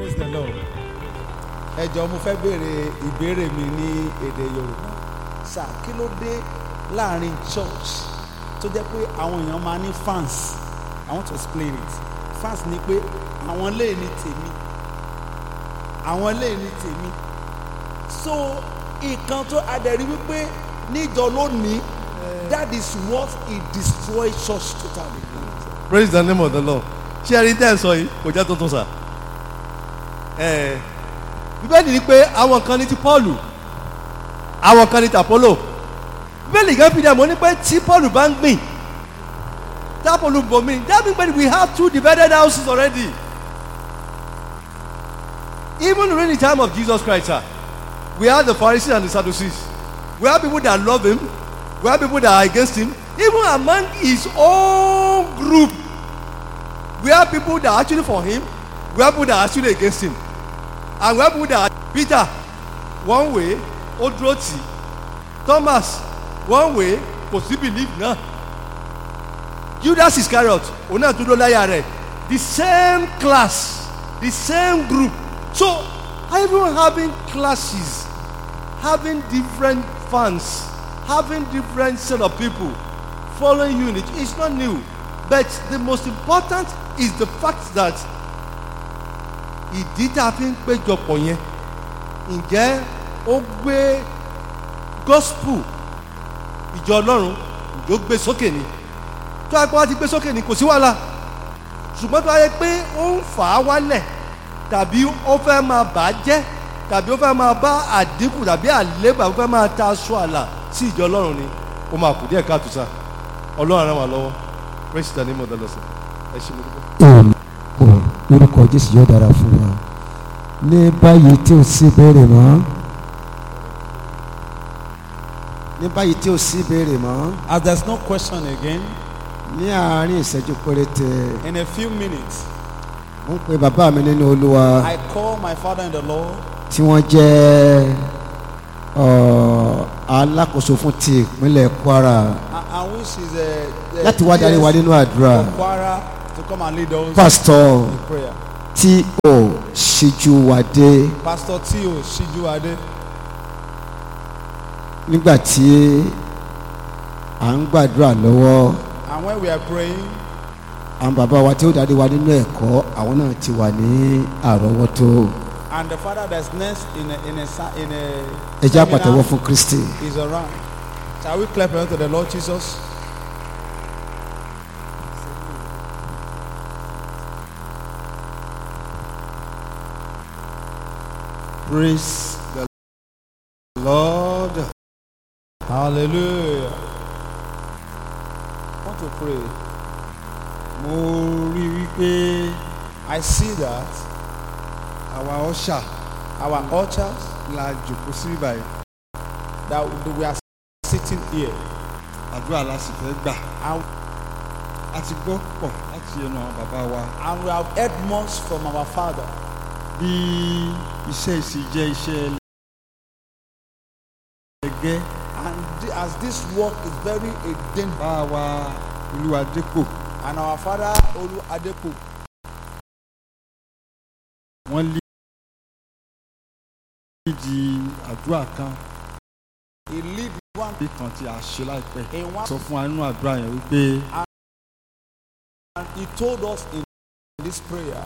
praise the lord ẹ jọ̀ọ́ mo fẹ́ béèrè ìbéèrè mi ní èdè yorùbá sà kí ló dé láàrin church tó jẹ́ pé àwọn èèyàn máa ní fans i want to explain it fans ni pé àwọn lè ní tèmi àwọn lè ní tèmi so nǹkan tó adẹ̀rí wípé níjọ lónìí that is what it destroy church totally. praise the name of the lord ṣé ẹni tẹ́ ẹ sọ yìí kò jẹ́ tuntun sà ẹ̀ bíbélì ni pé àwọn kan ní ti paulu àwọn kan ní ti apollo bíbélì kan fi dẹ̀ mọ́ ní pé tí paulu bá ń gbìn tí apollo ń bomi that means that we have two divided houses already even during the time of jesus christ sir we have the pharisees and the sadducees we have people that love him we have people that are against him even among his own group we have people that are actually for him we have people that are actually against him and we have people that are peter one way ó dúró tì í thomas one way kò sí belief náà judas iscariot òun náà dúró láyà rẹ̀ the same class the same group so even having classes having different fans having different set of people following you in it is not new but the most important is the fact that ìdí tá a fi ń péjọpọ̀ yẹn ǹjẹ́ ó gbé gospel ìjọ ọlọ́run ìjọ gbé sókè ni tó a pé wá ti gbé sókè ni kò sí wàhálà ṣùgbọ́n tó a yẹ pé ó ń fà á wálẹ̀ tàbí ó fẹ́ máa bà á jẹ́ tàbí ó fẹ́ máa bá àdínkù tàbí àlébà ó fẹ́ máa ta aṣọ àlà sí ìjọ ọlọ́run ni ó máa kù díẹ̀ káàtó sá ọlọ́run ràn wá lọ́wọ́ praise the name of the Lord sir. ẹ ṣe mo dúpẹ́. Àmín. lórúkọ jésù yóò dára fún wa ní báyìí tí ò sí ìbéèrè mọ́ ní báyìí tí ò sí ìbéèrè mọ́ as there is no question again ní àárín ìṣẹ́jú péréte in a few minutes mo ń pe bàbá mi nínú olúwa i call my father in the lord tí wọ́n jẹ́ ọ̀, alákòóso fún ti ìpínlẹ̀ kwara and, and which is a, láti wá darí wa nínú àdúrà of Kwara to come and lead us pásítọ̀ in prayer tí ò ṣíjú wa dé pastor tio sijuade nígbà tí à ń gbàdúrà lọ́wọ́ and when we are praying àwọn bàbá wa tí ó darí wa nínú ẹ̀kọ́ àwọn náà ti wà ní àrọ́wọ́tó and the father that's next in a in a sa- in a ẹ jẹ́ seminar àpàtẹ́wọ́ fún kristi is around shall we clap unto the lord jesus praise the lord. hallelujah I want to pray mo rí i wípé i see that àwa ọ̀ṣà our altars la jòkó sí báyìí that we are sitting here àdúrà la sì fẹ́ gbà and, a ti gbọ́ pọ̀ láti ẹnu àwọn bàbá wa and we have heard much from our father bí iṣẹ́ ìsìn jẹ́ iṣẹ́ ẹgẹ́ and thi- as this work is very a dangerous bá wa olúwadépò and our father olu adepo wọ́n lé di àdúrà kan he lead one bí kan tí a ṣe láìpẹ́ in one sọ fún wa nínú àdúrà yẹn wípé and he told us in this prayer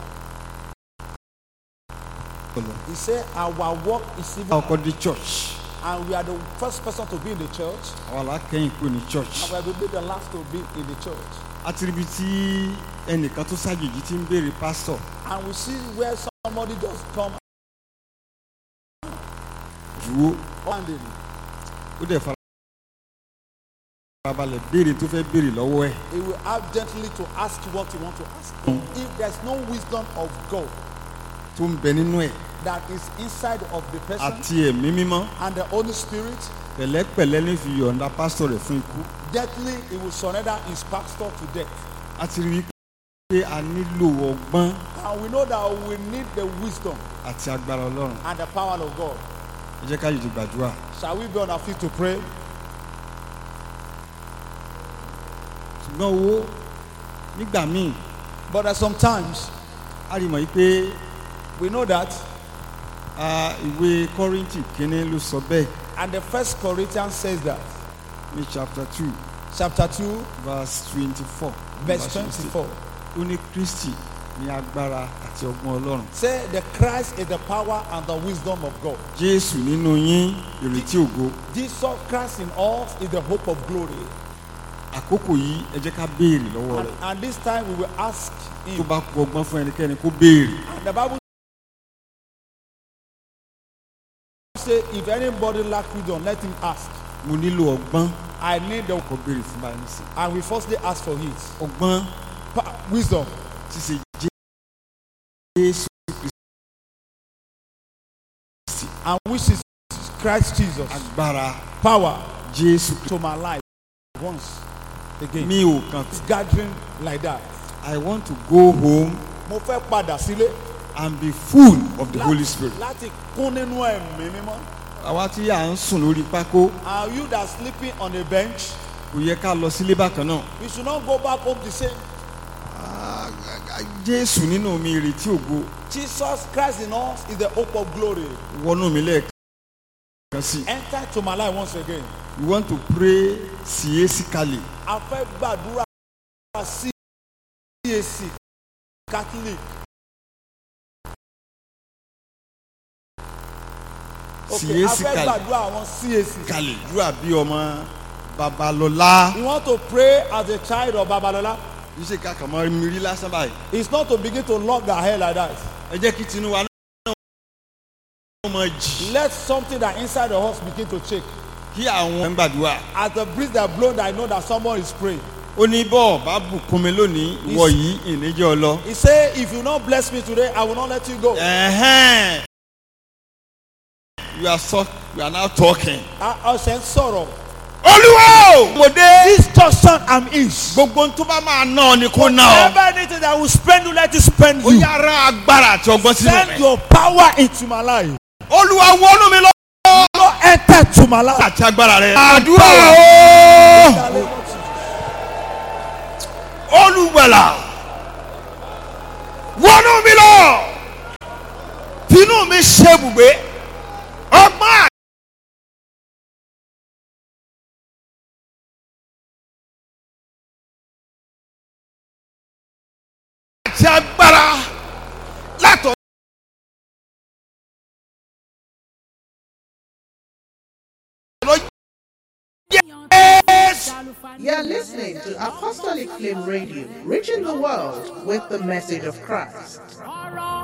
he said our work is bá even ọkọ dé church and we are the first person to be in the church àwa làákẹ́yìn kúrò ní church and we will be the last to be in the church a ti ríbi tí ẹnìkan tó ṣàjèjì ti ń béèrè pásítọ̀ and we see where somebody just come dúró standing ó dẹ̀ farabalẹ̀ béèrè tó fẹ́ béèrè lọ́wọ́ ẹ̀ he will have gently to ask you what you want to ask if there is no wisdom of God tó ń bẹ nínú ẹ̀ that is inside of the person àti ẹ̀mí mímọ́ and the Holy Spirit pẹ̀lẹ́pẹ̀lẹ́ ní fi yọ̀ǹda pásítọ̀ rẹ̀ fún ikú gently he will surrender his pastor to death a ti rí i pé a nílò ọgbọ́n and we know that we need the wisdom àti agbára ọlọ́run and the power of God ẹ jẹ́ ká yìí ti gbàdúrà shall we be on our feet to pray ṣùgbọ́n owó nígbà míì but at sometimes a rí mọ̀ yìí pé We know that. Ah, ìwé kọ́rìntì kínní ló sọ bẹ́ẹ̀ And the first Corinthians says that. ní chapter two Chapter 2, verse twenty-four. verse 24. ó ní kristi ní agbára àti ọgbọ́n ọlọ́run. Say the Christ is the power and the wisdom of God. jésù nínú yín ìrètí ògo Jesus Christ in us is the hope of glory. àkókò yìí ẹ jẹ́ ká béèrè lọ́wọ́ And, rẹ̀ and this time we will ask tó him. bá kú ọgbọ́n fún ẹnikẹ́ni kó béèrè. And the Bible say if anybody lack wisdom, let him ask. mo nílò ọgbọ́n I need the kó béèrè fún báyìí nísìnyí. and we firstly ask for it. ọgbọ́n Pa- wisdom. tí ṣe jésù And which is Christ Jesus. agbára Power jésù to my life once again. mi ò kàn It's gathering like that. i want to go home Mo fẹ́ padà sílé. and be full of the holy spirit. Láti kún nínú ẹ̀mí mímọ́. àwa tí à ń sùn lórí pákó And you that sleeping on a bench, kò yẹ ká lọ sílé bákan náà. you should not go back home the same. Ah, jésù nínú mi ìrètí ògo Jesus Christ in us is the hope of glory. wọnú mi lẹ́ẹ̀kan sí. Enter to my life once again. we want to pray siésikali A fẹ́ gbàdúrà sí CAC Catholic. Okay, a fẹ́ Siésikali. gbàdúrà àwọn CAC. kali dúrà bí ọmọ babalọlá. You want to pray as a child of Babalola? yìí ṣe ká kàn mọ́ mi rí lásán báyìí. It's not to begin to lock their hair like that. ẹ jẹ́ kí tinubu náà mọ̀ jì. Let something that inside the house begin to shake. kí àwọn ń gbàdúrà. As the breeze that blow, I know that someone is praying. ó ní bọ́ọ̀ bá bùkún mi lónìí ìwọ yìí ìníjẹ́ ọ lọ. He say, if you not bless me today, I will not let you go. Ẹ̀hẹ́n. you are so you are now talking. Ọ̀sẹ̀ ń sọ̀rọ̀. olúwa o. mo dé. This church son am is. gbogbo tó bá máa ná ọ ni kó ná ọ. Whatever anything that will spend you, let it spend ó you. yára agbára àti ọgbọ́n sínú Send mi. your power into my life. olúwa wọnú mi lọ. Go enter to my life. àti agbára rẹ. àdúrà o. olùgbàlà wọnú mi lọ. tinú mi ṣe bùgbé. ọgbọ́n àti agbára látọ̀. You're listening to Apostolic Flame Radio, reaching the world with the message of Christ. ọ̀rọ̀